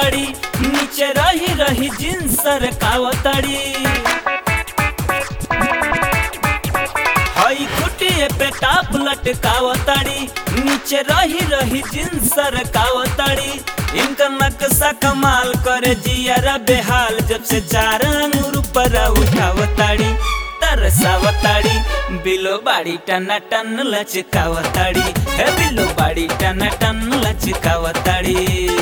सरकावताड़ी नीचे रही रही जिन सरकावताड़ी हई खुटिए पे टाप लटकावताड़ी नीचे रही रही जिन सरकावताड़ी इनका नक्शा कमाल करे जियारा बेहाल जब से चार अंगूर पर उठावताड़ी तरसावताड़ी बिलो बाड़ी टना टन लचकावताड़ी हे बिलो बाड़ी टना टन लचकावताड़ी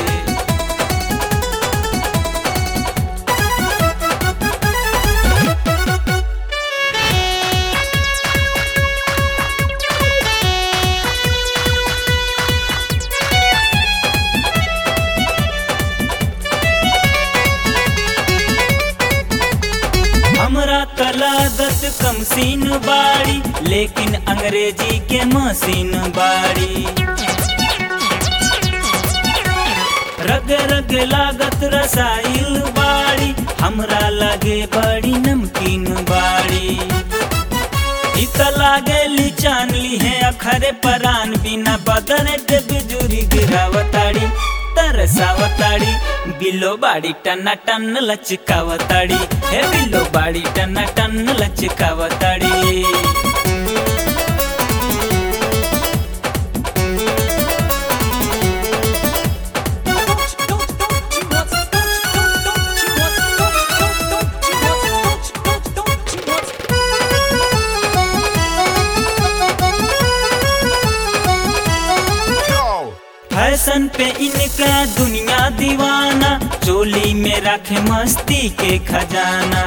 हमरा तलादत कम सीन बाड़ी लेकिन अंग्रेजी के मशीन बाड़ी रग रग लागत रसाइल बाड़ी हमरा लगे बड़ी नमकीन बाड़ी इत लागे ली चान ली है अखरे परान बिना बदन के बिजुरी गिरावताड़ी तरसावताड़ी बिलो बाड़ी टना टन लचकावताड़ी हे बिलो बाड़ी टना टन लचकावताड़ी फैशन पे इनका दुनिया दीवाना चोली में रखे मस्ती के खजाना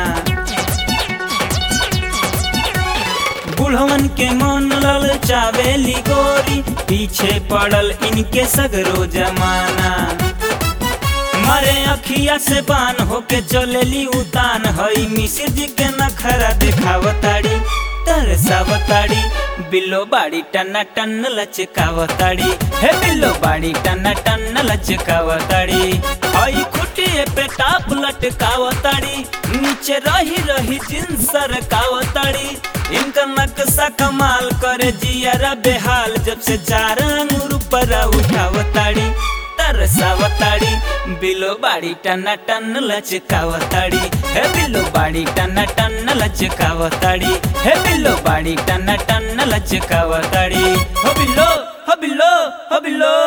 बुढ़वन के मन लल चावेली गोरी पीछे पड़ल इनके सगरो जमाना मरे अखिया से बान होके चलेली उतान हई मिश्र जी के नखरा दिखावताड़ी तरसावताड़ी बिल्लो बाड़ी टना टन लचकावताड़ी हे बिल्लो बाड़ी टना टन लचकावताड़ी हई खुटिए पे टाप लटकावताड़ी नीचे रही रही जिन सरकावताड़ी इनका नक्शा कमाल करे जियारा बेहाल जब से चार अंगूर पर उठावताड़ी तरसावताड़ी बिलो बाड़ी टना टन लचकावताड़ी हे बिलो बाड़ी टना टन लचकावताड़ी हे बिलो बाड़ी टना टन लचकावताड़ी हो बिलो हो बिलो हो बिलो